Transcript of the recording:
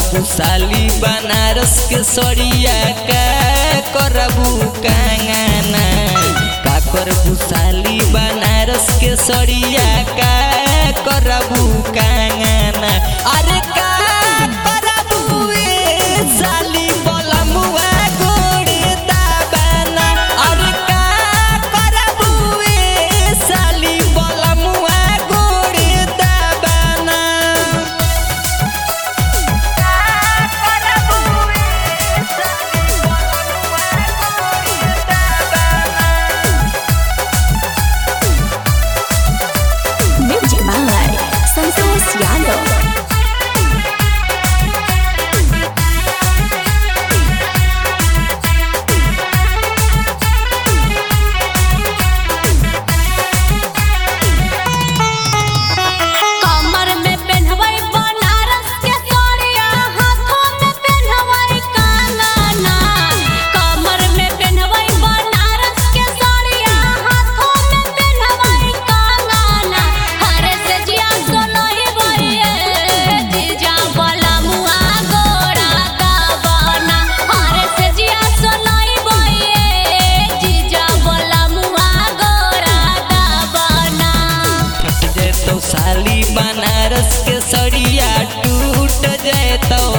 पुसाली बनारस के सड़िया का करबू कांगाना का करबू साली बनारस के सड़िया का करबू कांगाना अरे का करबू ए साली बलमुआ गोड़े दाबाना अरे का करबू ए साली बलमुआ गोड़े दाबाना Music by Santos Yano. कमर में पेन्हवई बनारस के साड़िया हाथों में पेन्हवई कांगना कमर में पेन्हवई बनारस के साड़िया हाथों में पेन्हवई कांगना हरे से जिया सोनई बइए जीजा वाला मुआ गोरा दाबना हरे से जिया सोनई बइए जीजा वाला मुआ गोरा दाबना फट जाए तो साली बनारस के सड़िया टूट जाए तो